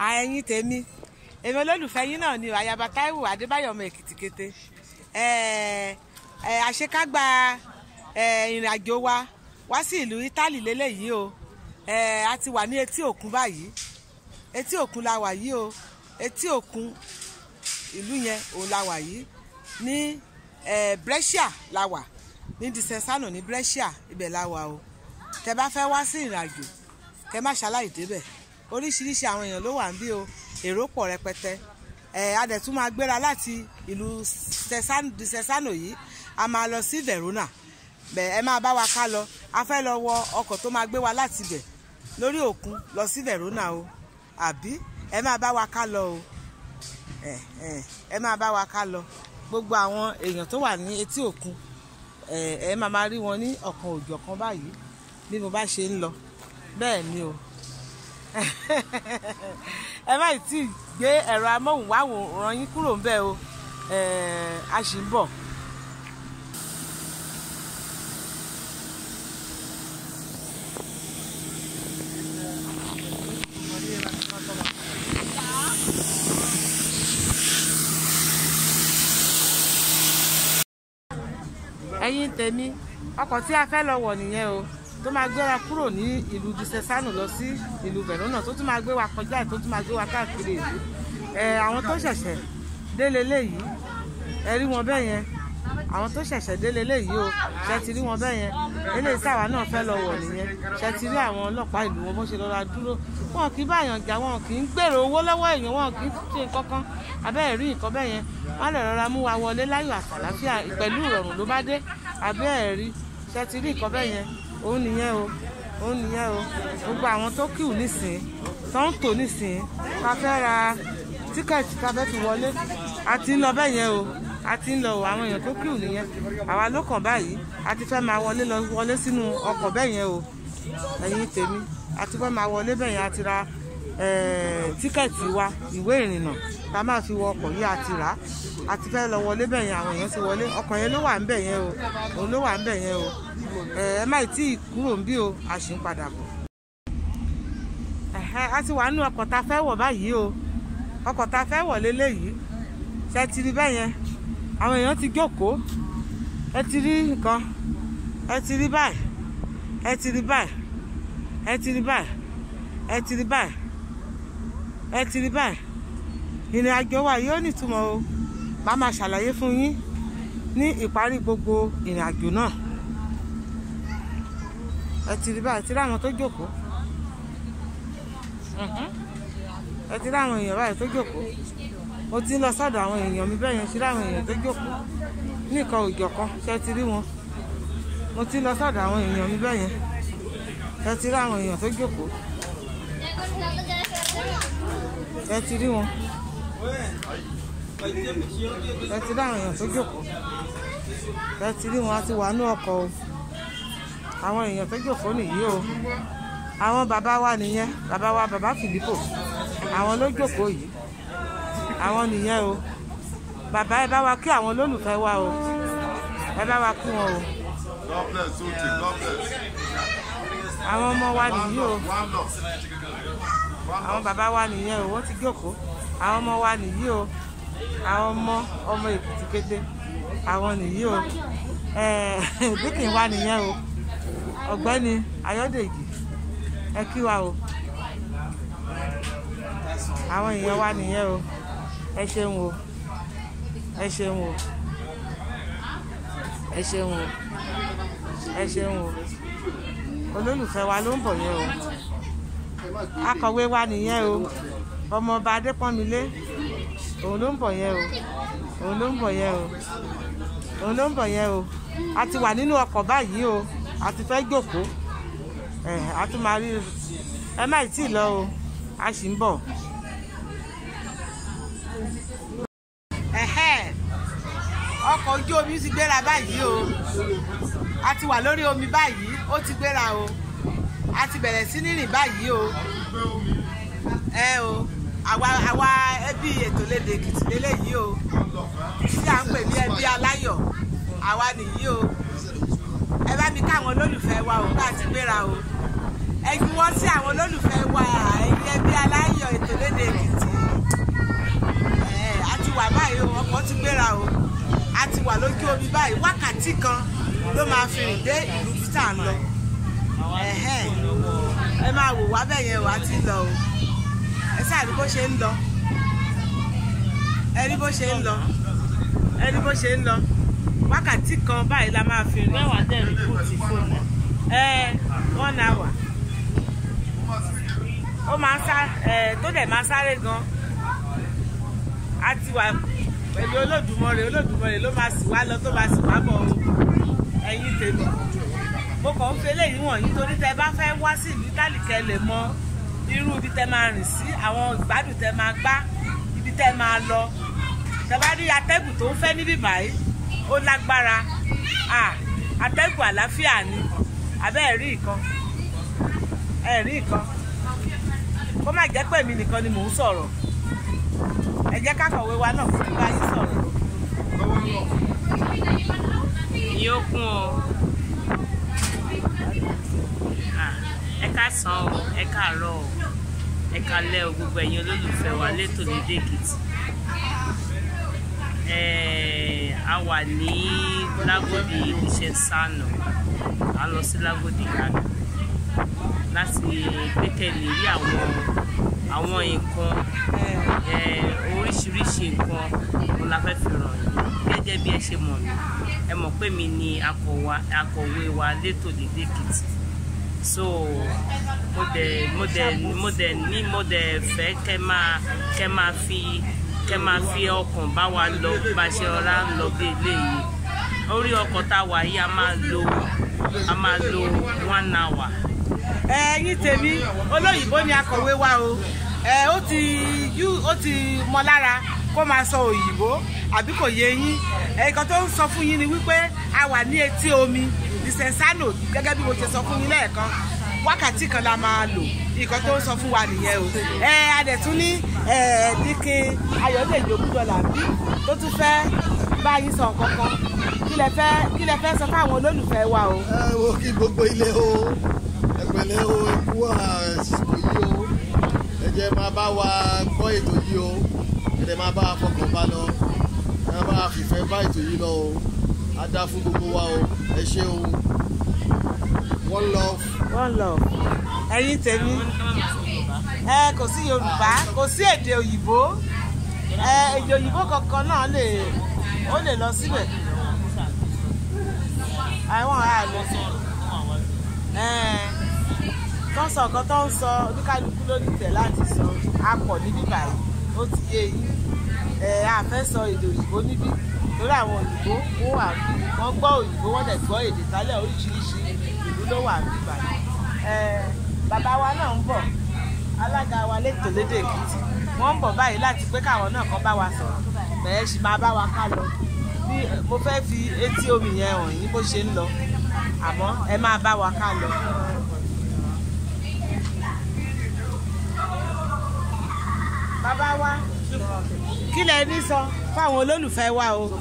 ẹ̀yin tèmi èmi olólùfẹ́ yín náà ni o àyàbá táíwò adébáyọ̀ ọmọ èkìtì kété àṣekágbá ìrìn àjò wa wá sí ìlú ítálì lélẹ́yìí o a ti wà ní etí òkun báyìí etí òkun la wà yìí o etí òkun ìlú yẹn òun la wà yìí ní Brescia la wà ní Desenzano ní Brescia ibẹ̀ la wà o tẹ bá fẹ́ wá sí ìrìn àjò kẹ má ṣaláì débẹ̀ oríṣiríṣi àwọn èèyàn ló wà ń bí o èrò pọ̀ rẹpẹtẹ ẹ a dẹ̀ tún máa gbéra láti ìlú Desenzano yìí a máa lọ sí Verona bẹ̀ ẹ máa bá wa ká lọ a fẹ́ lọ wọ ọkọ̀ tó máa gbé wa láti bẹ̀ lórí òkun lọ sí Verona o àbí ẹ máa bá wa ká lọ o ẹ ẹ ẹ máa bá wa ká lọ gbogbo àwọn èèyàn tó wà ní etí òkun ẹ ẹ máa máa rí wọn ní ọ̀kan òjọ̀kan báyìí bí mo bá ṣe ń lọ bẹ́ẹ̀ ni o ẹ má tí ì gbé ẹ̀rọ amóhùnmáwòrán yín kúrò ń bẹ̀ o a sì ń bọ̀. ẹ̀yin tèmi ọkọ̀ tí a fẹ́ lọ wọ̀ nìyẹn o tó máa gbéra kúrò ní ìlú Desenzano lọ sí ìlú Verona tó tún máa gbé wa kọjá tó tún máa gbé wa káàkiri ìlú ẹ àwọn tó ṣẹ̀ṣẹ̀ délé léyìí ẹ rí wọn bẹ́ẹ̀ yẹn àwọn tó ṣẹ̀ṣẹ̀ délé léyìí o ṣe ti rí wọn bẹ́ẹ̀ yẹn eléyìí táwa náà fẹ́ lọ wọ̀ nìyẹn ṣe ti rí àwọn ọlọ́pàá ìlú wọn bó ṣe lọ́ra dúró wọn kì í báyàn jà wọn kì í gbèrò owó lọ́wọ́ èèyàn wọn kì í ṣe kankan abẹ́ẹ̀ rí nǹkan bẹ́ẹ̀ yẹn wọn lè rọra mú wa wọlé láyọ̀ àtàláfíà pẹ̀lú ìrọ̀rùn ló bá dé abẹ́ẹ̀ rí ṣe ti rí nǹkan bẹ́ẹ̀ yẹn òun nìyẹn o òun nìyẹn o gbogbo àwọn tó kíù nísìn tó ń tò nísìn ká fẹ́ ra tíkẹ́ẹ̀tì ká fẹ́ fi wọlé a ti ń lọ bẹ́ẹ̀ yẹn o a ti ń lọ o àwọn èèyàn tó kíù nìyẹn àwa ló kàn báyìí a ti fẹ́ máa wọlé lọ wọlé sínú ọkọ̀ bẹ́ẹ̀ yẹn o ẹ̀yin tèmi a ti fẹ́ máa wọlé bẹ́ẹ̀ yẹn a ti ra tíkẹ́ẹ̀tì wa ìwé ìrìnnà tá a máa fi wọ ọkọ̀ yìí a ti rà á a ti fẹ́ lọ wọlé bẹ́ẹ̀ yẹn àwọn èèyàn ti wọlé ọkọ̀ yẹn ló wà ń bẹ̀ yẹn o òun ló wà ń bẹ̀ yẹn o ẹ má tí ì kúrò ń bí o a sì ń padà bọ̀. a ti wà nínú ọkọ̀ tá a fẹ́ wọ̀ báyìí o ọkọ̀ tá a fẹ́ wọ̀ léléyìí ṣe ti rí bẹ́ẹ̀ yẹn àwọn èèyàn ti jókòó ẹ ti rí nǹkan ẹ ti rí báyìí ẹ ti rí báyìí ẹ ti rí báyìí ẹ ti rí báyìí ẹ ti rí báyìí ìrìn àjò wa yóò nítumọ̀ o màá máa ṣàlàyé fún yín ní ìparí gbogbo ìrìn àjò náà ẹ ti rí báyìí ti rí àwọn tó jókòó ẹ ti rí àwọn èèyàn báyìí tó jókòó mo ti ń lọ sọ́dọ̀ àwọn èèyàn mi bẹ́ẹ̀ yẹn ti rí àwọn èèyàn tó jókòó nìkan òjọ̀ kan ṣe ti rí wọn mo ti ń lọ sọ́dọ̀ àwọn èèyàn mi bẹ́ẹ̀ yẹn ẹ ti rí àwọn èèyàn tó jókòó ẹ ti rí wọn ẹ ti rí àwọn èèyàn tó jókòó ẹ ti rí wọn a ti wà ní ọkọ̀ o àwọn èèyàn tó jókòó nìyí o àwọn bàbá wa nìyẹn bàbá wa bàbá Fìlípò àwọn ló jókòó yìí àwọn nìyẹn o bàbá ẹ bá wa kí àwọn olólùfẹ́ wa o ẹ bá wa kí wọn o àwọn ọmọ wa nìyí o àwọn bàbá wa nìyẹn o wọ́n ti jókòó àwọn ọmọ wa nìyí o àwọn ọmọ ọmọ Èkìtì kété àwọn nìyí o dúkìn wa nìyẹn o ọ̀gbẹ́ni Ayọ̀dèjì ẹ kí wa o àwọn èèyàn wa nìyẹn o ẹ ṣeun o ẹ ṣeun o ẹ ṣeun o ẹ ṣeun o olólùfẹ́ wa ló ń bọ̀ yẹn o akọ̀wé wa nìyẹn o ọmọọba Adépọ́nmilé òun ló ń bọ̀ yẹn o òun ló ń bọ̀ yẹn o òun ló ń bọ̀ yẹn o a ti wà nínú ọkọ̀ báyìí o a ti fẹ́ jókòó ẹ a tún máa rí ẹ má tí ì lọ o a sì ń bọ̀. ọkọ̀ ojú omi ti gbéra báyìí o a ti wà lórí omi báyìí ó ti gbéra o a ti bẹ̀rẹ̀ sí ní rìn báyìí o ẹ o àwa àwa ẹbí ètò lédè Èkìtì lélẹ́yìí o tí à ń pè ní ẹbí aláyọ̀ àwa nìyí o ẹ bá mi káwọn olólùfẹ́ wa o ká ti gbéra o ẹ fi wọ́n sí àwọn olólùfẹ́ wa ẹ̀yin ẹbí aláyọ̀ ètò lédè èkìtì ẹ̀ a ti wà báyìí o ọkọ̀ ti gbéra o a ti wà lójú omi báyìí wákàtí kan ló máa fi rìn dé ìlú títà ń lọ ẹ̀hẹ́n. ẹ máa wò wá bẹ́ẹ̀ yẹn wá ti lọ o ẹ sáà rí bó ṣe ń lọ ẹ rí bó ṣe ń lọ ẹ rí bó ṣe ń lọ wákàtí kan báyìí la máa fi rìn mẹ́wàá dẹ̀ rí bùtì fóònù ẹ one hour ó máa ń sá ẹ tó dẹ̀ máa sáré gan a ti wà pẹ̀lú olódùmarè olódùmarè ló máa sì wá lọ tó máa sì wá bọ̀ o ẹ̀yin tèmi mo kàn ń fi eléyìí wọ̀nyí torí tẹ bá fẹ́ wá sí ìlú tálíkẹ́ lè mọ irú ibi tẹ máa rìn sí àwọn ìgbádùn tẹ máa gbá ibi tẹ máa lọ tẹ bá rí atẹ́gùn tó ń fẹ́ níbí báyìí ó lágbára ah atẹ́gùn àlàáfíà ni abẹ́ ẹ̀ rí nǹkan ẹ̀ rí nǹkan kó má jẹ́ pé èmi nìkan ni mò ń sọ̀rọ̀ ẹ jẹ́ kákọ̀wé wa náà fún bá yín sọ̀rọ̀ yóò kún o Ah, ẹ káàsán o ẹ káàárọ̀ o ẹ káalẹ́ o gbogbo ẹ̀yin olólùfẹ́ wa létò lédè èkìtì Eh, a wà ní lágòdì iṣẹ́ sànà a lọ sí lágòdì ìyànà láti gbẹ́kẹ̀lé rí àwọn àwọn nǹkan eh, oríṣiríṣi nǹkan mo la fẹ́ fi ràn yín gẹ́gẹ́ bí ẹ ṣe mọ̀ mí ẹ mọ̀ pé mi ni akọ̀wá- akọ̀wé wa létò lédè èkìtì so mo dẹ̀ mo dẹ̀ mo dẹ̀ ní mo dẹ̀ fẹ́ kẹ́ máa kẹ́ máa fi kẹ́ máa fi ọkàn bá wa lọ bá ṣe ọ̀rá ń lọ bí eléyìí orí ọkọ̀ tá a wà yìí a máa lo a máa lo one hour ẹ̀yin tèmi olóyìnbó ni akọ̀wé wa o ẹ ó ti yú ó ti mọ lára kó máa sọ òyìnbó àbí kò yé yín ẹ̀ẹ̀kan tó ń sọ fún yín ni wípé a wà ní etí omi ìsẹ̀nsánò gẹ́gẹ́ bí mo ṣe sọ fún yín lẹ́ẹ̀kan wákàtí kan la máa lò nǹkan tó ń sọ fún wa nìyẹn o ẹ adẹ̀tún ní díkin ayọ̀dèjì ògúndọ̀là bí tó tún fẹ́ bá yín sọ nǹkan kan kí lẹ fẹ́ kí lẹ fẹ́ sọ fáwọn olólùfẹ́ wa o. ẹ wo kí gbogbo ilé o ẹ pẹ̀lẹ́ o ẹ kú àsìkò yìí o ẹ jẹ́ máa bá wa gbọ́ ètò yìí o ẹ jẹ́ máa bá wa fọkàn bá lọ ẹ máa bá wa fìfẹ́ bá ètò yìí lọ o á dá fún gbogbo wa o ẹ ṣé o one love. one love ẹ̀yin tèmi ẹ kò sí yorùbá kò sí èdè òyìnbó ẹ èdè òyìnbó kankan náà lè ó lè lọ síbẹ̀ àwọn àlè tó ń sọ nǹkan tó ń sọ oníkálukú ló ní tẹ̀ láti sọ apọ̀ níbí báyìí ó ti yé yín ẹ a fẹ́ sọ èdè òyìnbó níbí torí àwọn òyìnbó wọ́n wà bí wọ́n gbọ́ òyìnbó wọ́n dẹ̀ gbọ́ èdè tálẹ̀ oríṣiríṣi ìlú ló wà bí báyìí ẹ bàbá wa náà ń bọ̀ alága wa lẹ́tọ̀ọ́ lédè èkìtì wọ́n ń bọ̀ báyìí láti pé káwọn náà kan bá wa sọ̀rọ̀ bẹ́ẹ̀ sì máa bá wa ká lọ bí mo fẹ́ fi etí omi yẹn hàn yín bó ṣe ń lọ àmọ́ ẹ máa bá wa ká lọ. bàbá wa kí lẹ ní sọ fáwọn olólùfẹ́ wa o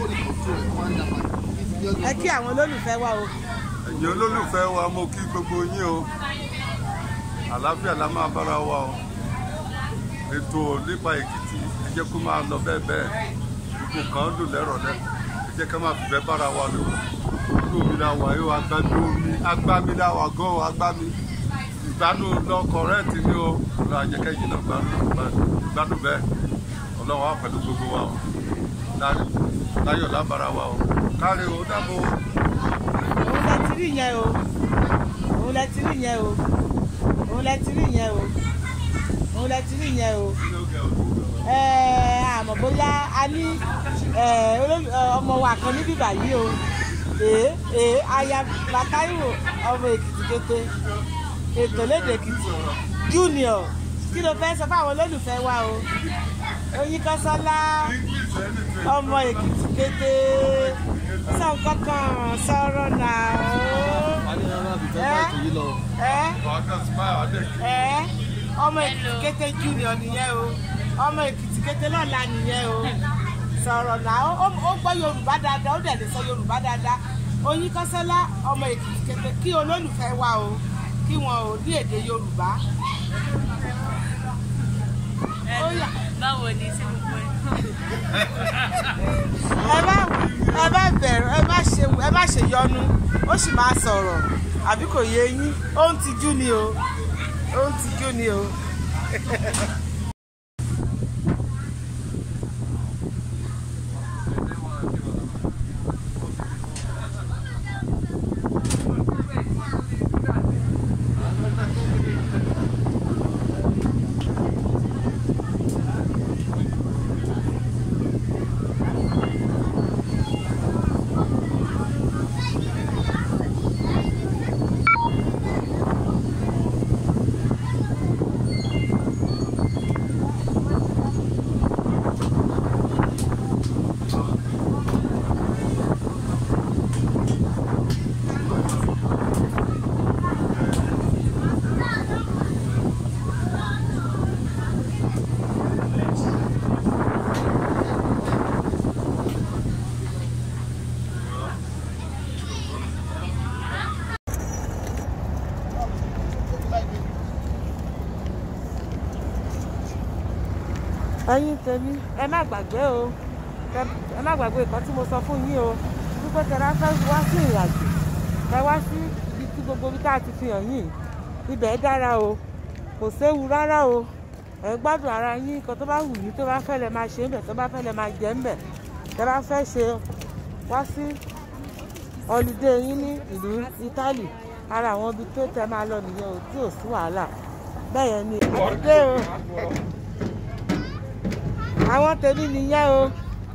ẹ kí àwọn olólùfẹ́ wa o. ẹ̀yin olólùfẹ́ wa mo kí gbogbo yín o àlàáfíà la máa bára wa o ètò nípa èkìtì ẹ jẹ́ kó máa lọ bẹ́ẹ̀ bẹ́ẹ̀ gbogbo kan dùn lẹ́rọ̀ lẹ́ ẹ jẹ́ ká máa fìfẹ́ bára wa lò ojú omi la wà yóò agbámi omi agbámi la wà gan o agbámi ìgbádùn lọ kọrẹ́ẹ̀tì ni o ọlọ́run àjẹkẹ́yìn náà gbádùn bẹ́ẹ̀ ọlọ́run á pẹ̀lú gbogbo wa o láyọ̀ lábára wa o káre o dábò o. òun lẹ ti rí yẹn o òun lẹ ti rí yẹn o òun lẹ ti rí yẹn o òun lẹ ti rí yẹn o ẹ àmọ́ bóyá a ní ẹ, olólù- ẹ, ọmọ wa kan níbí báyìí o èé èé aya Bàtáíwò ọmọ Èkìtì kété ètò lédè Èkìtì junior kí ló fẹ́ sọ fáwọn olólùfẹ́ wa o Oyinkanṣọ́lá ọmọ Èkìtì kété sọ nǹkan kan sọ̀rọ̀ náà wà ní ọ̀rọ̀ àbífẹ́ bá ètò yìí lọ. o ẹ ẹ ọmọ èkìtì kété junior nìyẹn o ọmọ èkìtì kété lọ́la nìyẹn o sọ̀rọ̀ náà ó ó gbọ́ yorùbá dáadáa ó dẹ̀ lè sọ yorùbá dáadáa Oyinkanṣọ́lá ọmọ èkìtì kété kí olólùfẹ́ wa o kí wọn ò ní èdè yorùbá. Ó yá. báwo ni sí gbogbo ẹ. ẹ má ẹ má bẹ̀rù ẹ má ṣe ẹ má ṣe yọnu ó sì máa sọ̀rọ̀ àbí kò yé yín ó ń tijú ni o ó ń tijú ni o. ẹ̀yin tèmi ẹ má gbàgbé o Ẹ- ẹ má gbàgbé nǹkan tí mo sọ fún yín o wípé tẹ̀lé fẹ́ wá sí ìrìn àjò ẹ wá sí ibi tí gbogbo ibi tá a ti fi hàn yín ibẹ̀ dára o kò séwu rárá o ẹ gbádùn ara yín nǹkan tó bá wù yín tó bá fẹ́ lẹ máa ṣe ń bẹ̀ tó bá fẹ́ lẹ máa jẹ ń bẹ̀ tẹ bá fẹ́ ṣe wá sí ọlùdé yín ní ìlú Ítálì ara àwọn ibi tó tẹ máa lọ nìyẹn o tí ò sí wàhálà bẹ́ẹ̀ yẹn ni àdúgbò o àwọn tèmi nìyẹn o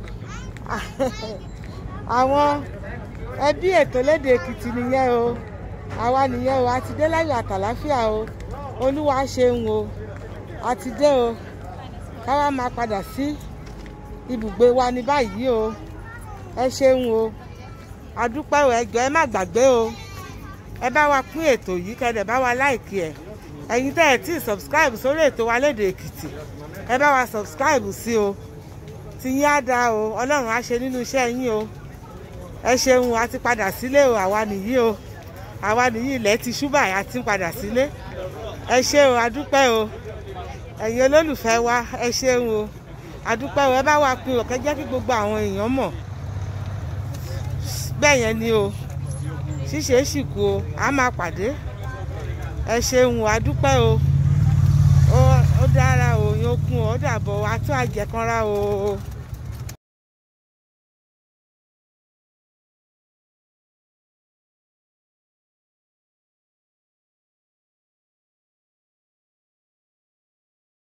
àwọn ẹbí ètò lédè èkìtì nìyẹn o àwa nìyẹn o àti dé láyọ̀ àtàláfíà o olúwa ṣeun o àti dé o káwá máa padà sí ibùgbé wa ní báyìí o ẹ ṣeun o àdúpẹ́ o ẹ jọ̀ọ́ ẹ má gbàgbé o ẹ bá wa pín ètò yìí kẹ́dẹ̀ bá wa láìkí ẹ̀ ẹ̀yin tẹ́ ẹ̀ tí ì subscribe sórí ètò wa lédè èkìtì ẹ bá wa subscribe sí o ti yín á da o ọlọ́run á ṣe nínú iṣẹ́ yín o ẹ ṣeun a ti padà sílé o àwa nìyí o àwa nìyí ilẹ̀ ti ṣúbà a ti ń padà sílé ẹ ṣe o adúpẹ́ o ẹ̀yin olólùfẹ́ wa ẹ ṣeun o adúpẹ́ o ẹ bá wa pín o kẹ́ jẹ́ kí gbogbo àwọn èèyàn mọ̀ bẹ́ẹ̀ yẹn ni o ṣíṣe é sì kú o a máa pàdé ẹ ṣeun o adúpẹ́ o ó ó dára o yóò kún o ó dàbọ̀ wa tó àjẹkánra o.